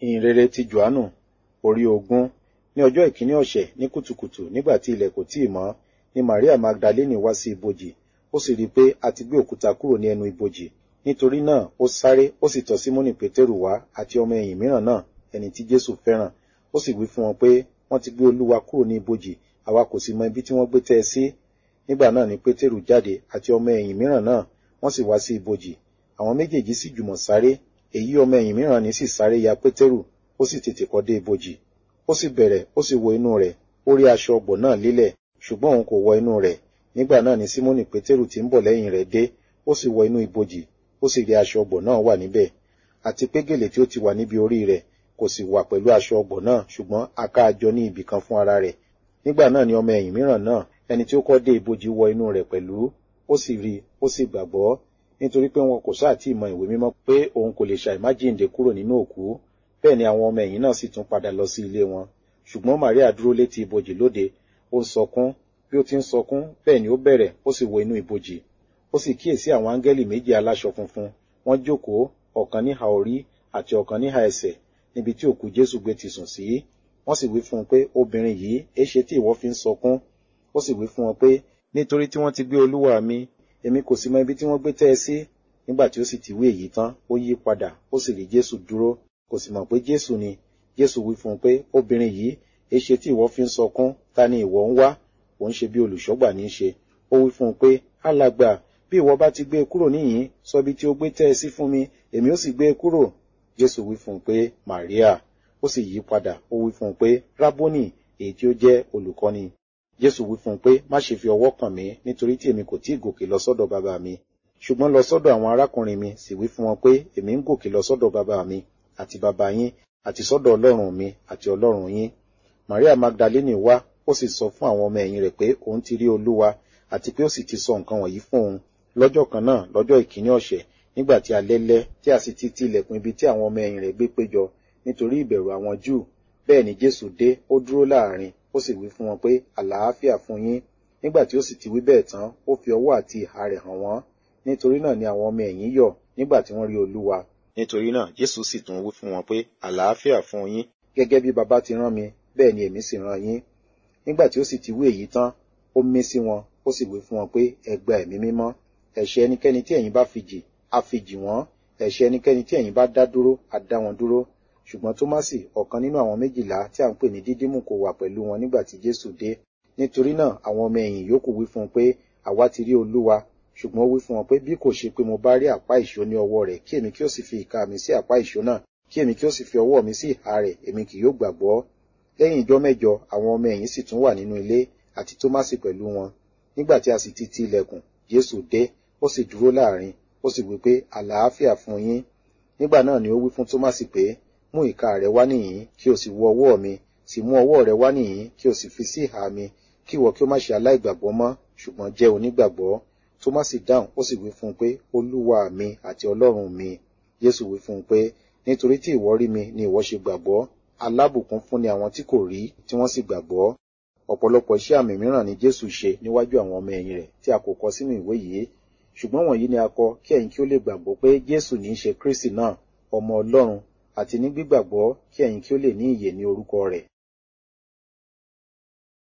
ìhìnrere ti johannu orí ogún ní ọjọ́ ìkíní ọ̀sẹ̀ ní kùtùkùtù nígbà tí ilẹ̀ kò tíì mọ́ ni maria magdalene wá sí ibojì ó sì rí i pé a ti gbé òkúta kúrò ní ẹnu ibojì nítorí náà ó sáré ó sì tọ̀ símónì pétérù wá àti ọmọ ẹ̀yìn mìíràn náà ẹni tí jésù fẹ́ràn ó sì wí fún wọn pé wọ́n ti gbé olúwa kúrò ní ibojì àwa kò sì mọ ibi tí wọ́n gbé tẹ́ ẹ sí nígbà náà ni pétérù jáde àti ọmọ ẹ̀yìn mìíràn náà wọ́n sì wá sí ibojì àwọn méjèèjì sì jùmọ̀ sáré èyí ọmọ ẹ̀yìn mìíràn ní sì sáré ya pétérù ó sì tètè kọ́ dé ibojì ó sì bẹ̀rẹ̀ ó sì wo inú rẹ̀ ó rí aṣọ ọgbọ̀ náà lílẹ̀ ṣùgbọ́n òun kò wọ inú rẹ̀ nígbà náà ni símónì pétérù tí ń bọ̀ lẹ́yìn rẹ̀ dé ó sì wọ inú ibojì ó sì rí aṣọ ọgbọ̀ náà wà níbẹ̀ àti pé gèlè tí ó ti wà níbi orí rẹ̀ kò sì wà pẹ̀lú aṣọ ọgbọ̀ náà ṣùgbọ́n a ká a jọ ní ibì kan fún ara rẹ̀ nígbà náà ni ọmọ ẹ̀yìn mìíràn náà ẹni tí ó kọ́ dé ibojì wọ inú rẹ̀ pẹ̀lú ó sì rí ó sì gbàgbọ́ nítorí pé wọn kò sáà tí ì mọ ìwé mímọ́ pé òun kò lè ṣàìmájíǹde kúrò nínú òkú bẹ́ẹ̀ ni àwọn ọmọ ẹ̀yìn náà sì tún padà lọ sí ilé wọn ṣùgbọ́n maria dúró létí ibojì lóde ó ń sọkún bí ó ti ń sọkún bẹ́ẹ̀ ni ó bẹ̀rẹ̀ ó sì wo inú ibojì ó sì kíyèsí àwọn áńgẹ́lì méjì aláṣọ funfun wọ́n jókòó ọ̀kan níhà orí àti ọ̀kan níhà ẹsẹ̀ níbi tí òkú jésù gbé ti sùn sí wọ́n sì wí fún un pé obìnrin yìí èéṣe tí ìwọ fi ń sọkún ó sì wí fún wọn pé nítorí tí wọ́n ti gbé olúwa mi èmi kò sì mọ ibi tí wọ́n gbé tẹ́ ẹ sí nígbà tí ó sì ti wí èyí tán ó yí padà ó sì rí jésù dúró kò sì mọ̀ pé jésù ni jésù wí fún un pé obìnrin yìí èéṣe tí ìwọ fi ń sọkún ta ni ìwọ ń wá ò ń ṣe bí olùṣọ́gbà ní í ṣe ó wí fún un pé alàgbà bí ìwọ bá ti gbé e kúrò níyìn sọ ibi tí ó gbé tẹ́ ẹ sí fún mi èmi ó sì gbé e kúrò jésù wí fún un pé maria ó sì yí padà ó wí fún un pé rábónì èyí tí ó jẹ́ olùkọ́ni jésù wí fún un pé má ṣe fi ọwọ́ kàn mí nítorí tí èmi kò tí ì gòkè lọ sọ́dọ̀ bàbá mi ṣùgbọ́n lọ sọ́dọ̀ àwọn arákùnrin mi sì wí fún wọn pé èmi ń gòkè lọ sọ́dọ̀ bàbá mi àti bàbá yín àti sọ́dọ̀ ọlọ́run mi àti ọlọ́run yín maria magdalene wá ó sì sọ fún àwọn ọmọ ẹ̀yìn rẹ̀ pé òun ti rí olúwa àti pé ó sì ti sọ nǹkan wọ̀nyí fún òun lọ́jọ́ kan náà lọ́jọ́ ìkíní ọ̀sẹ̀ nígbà tí alẹ́ lẹ́ tí a sì ti ti ilẹ̀kùn ibi tí àwọn ọmọ ẹ̀yìn rẹ̀ gbé péjọ nítorí ìbẹ̀rù àwọn júù bẹ́ẹ̀ ni jésù dé ó dúró láàrin ó sì wí fún wọn pé àlàáfíà fún yín nígbà tí ó sì ti wí bẹ́ẹ̀ tán ó fi ọwọ́ àti ìhà rẹ̀ hàn wọ́n nítorí náà ni àwọn ọmọ ẹ̀yìn yọ̀ nígbà tí wọ́n rí olúwa nítorí náà jésù sì tún wí fún wọn pé àlàáfíà fún yín gẹ́gẹ́ bí baba ti rán mi bẹ́ẹ̀ ni èmi sì rán yín nígbà tí ó sì ti wí èyí tán ó mí sí wọn ó sì wí fún wọn pé ẹ gba ẹ̀mí mímọ́ ẹ̀ṣẹ̀ ẹnikẹ́ni tí ẹ̀yin bá fi jì á fi jì wọ́n ẹ̀ṣẹ̀ ẹnikẹ́ni tí ẹ̀yin bá dá dúró á dá wọn dúró ṣùgbọ́n tómásì ọ̀kan nínú àwọn méjìlá tí à ń pè ní dídímù kò wà pẹ̀lú wọn nígbà tí jésù dé nítorí náà àwọn ọmọ ẹ̀yìn yòókù wí fún un pé àwa ti rí olúwa ṣùgbọ́n ó wí fún wọn pé bí kò ṣe pé mo bá rí àpá ìṣó ní ọwọ́ rẹ̀ kí èmi kí ó sì fi ìka mi sí àpá ìṣó náà kí èmi kí ó sì fi ọwọ́ mi sí ìhà rẹ̀ èmi kì yóò gbàgbọ́ lẹ́yìn ìjọ́ mẹ́jọ àwọn ọmọ ẹ̀yìn sì tún wà nínú ilé àti tómásì pẹ̀lú wọn nígbà tí a sì ti ti ilẹ̀kùn jésù dé ó sì dúró láàrin ó sì wí pé àlàáfíà fún yín nígbà náà ni ó wí fún tómásì pé mú ìka rẹ wá nìyí kí o sì wo ọwọ́ mi sì mú ọwọ́ rẹ wá nìyí kí o sì fi sí ìhà mi kí ìwọ kí o má ṣe aláìgbàgbọ́ mọ́ ṣùgbọ́n jẹ́ onígbàgbọ́ tómásì dáhùn ó sì wí fún un pé olúwa mi àti ọlọ́run mi jésù wí fún un pé nítorí tí ìwọ rí mi ni ìwọ ṣe gbàgbọ́ alábùkún fún ni àwọn tí kò rí tí wọ́n sì gbàgbọ́ ọ̀pọ̀lọpọ̀ iṣẹ́ àmì mìíràn ni jésù ṣe níwájú àwọn ọmọ ẹ̀yìn rẹ̀ tí a kò kọ sínú ìwé yìí ṣùgbọ́n wọ̀nyí ni a kọ kí ẹ̀yin kí ó lè gbàgbọ́ pé jésù ní í ṣe kristi náà ọmọ ọlọ́run àti ní gbígbàgbọ́ kí ẹ̀yin kí ó lè ní ìyè ní orúkọ rẹ̀